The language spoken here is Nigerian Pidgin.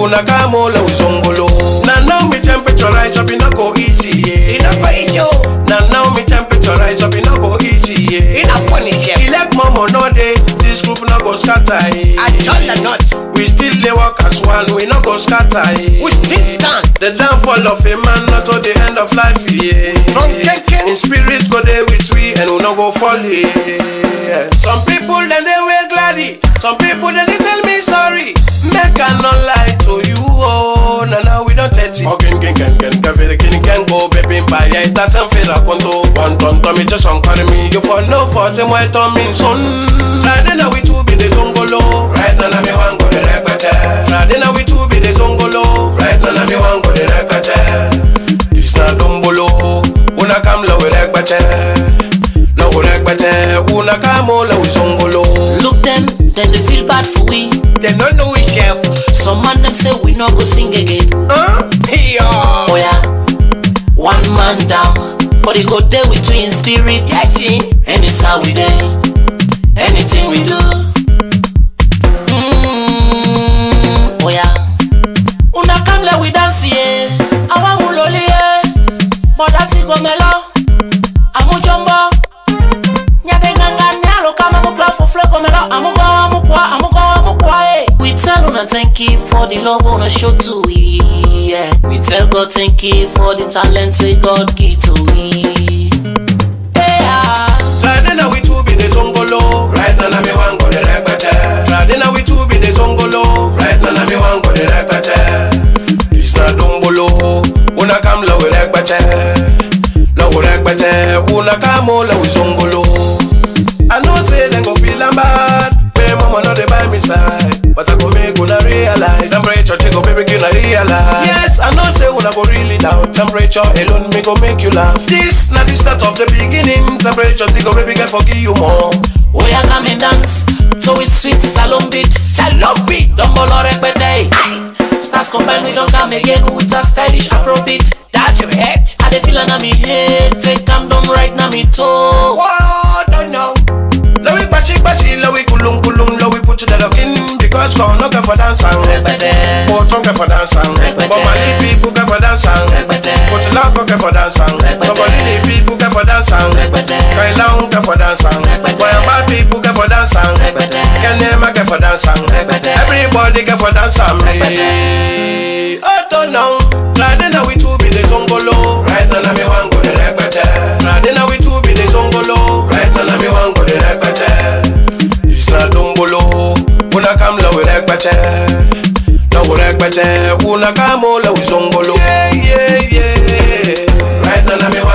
una come all we zongolo. Now now me temperature rise up, it no go easy, yeah. It no go easy, oh. Now now me temperature rise up, it no go easy, yeah. It no funny, chef. Elect mama no day, this group no go scatter, yeah. I told the not. We still dey work as one, we no go scatter, yeah. We still stand. The downfall of a man, not to the end of life, yeah. Strong thinking. In spirit, go there with we, and we no go fall, yeah. Some people, then they wear gladdy. Some people, then they tell me sorry. Make I not lie to you, oh. Now, now we don't take it. Again, can, can, can, can, can, can, can go, baby, by it. That's unfair, I want to. One ton, to me, just on carry me. You for no for some white on me, son. Friday, now we two be the zongolo. Right now, now me one go the record. Friday, now we two be the zongolo. Right now, now me one go the record. It's not dombolo. Una kam lo rekbete. Lo rekbete. Una kam lo zongolo. Look them, then they feel bad for we. They don't know it, chef. Some man them say we no go sing again. Huh? Yeah. Oh yeah, one man down, but he go there with you in spirit. Yes, see. And it's how we day, anything we do. Mm, oh yeah, una come let we dance yeah. Awa muloli yeah, moda si gomelo, amu jumbo. Nyade nganga nyalo kama mukla fufle gomelo, amu kwa amu kwa amu kwa amu kwa eh. We tell una thank you for the love una show to we. Yeah. We tell God thank you for the talent we God give to we. Yeah. Friday now we two be the zongolo. Right now, now me one go the rekbete. Friday now we two be the zongolo. Right now, now me one go the rekbete. It's not dombolo. Una kam lo rekbete. Lo rekbete. Una kam lo zongolo. I know say them go feel am bad. Pay mama no dey by me side. But I go make una realize. Temperature take go baby you realize. Yes, I know say una go really down. Temperature alone me go make you laugh. This na the start of the beginning. Temperature take go baby can forgive you more. We are coming dance to it sweet salon beat. Salon beat. Dumbolo repete. Stars combine we don't come again with a stylish Afro beat. That's your head. I dey feel na me head, take am down right na me toe. What? Don't know. Lowi bashi bashi, lowi kulum kulum, lowi put the dog in because God no care for dance and Repete. Put on care for dance and Repete. But Mali people care for dance and Repete. Put love care for dance and Repete. But Mali people care for dance and Repete. Kaila care for dance and Repete. Boy and bad people care for dance and Repete. Kenema care for dance and Repete. Everybody care for dance and Repete. Oh, don't know. Friday now we two be the zongolo. Right now, now me one go the repete. Friday now we two be the zongolo. Right now, now me one go the repete. It's not dombolo. Una kam lo we repete. No we repete. Una kam lo we zongolo. Yeah, yeah, yeah. Right now, now me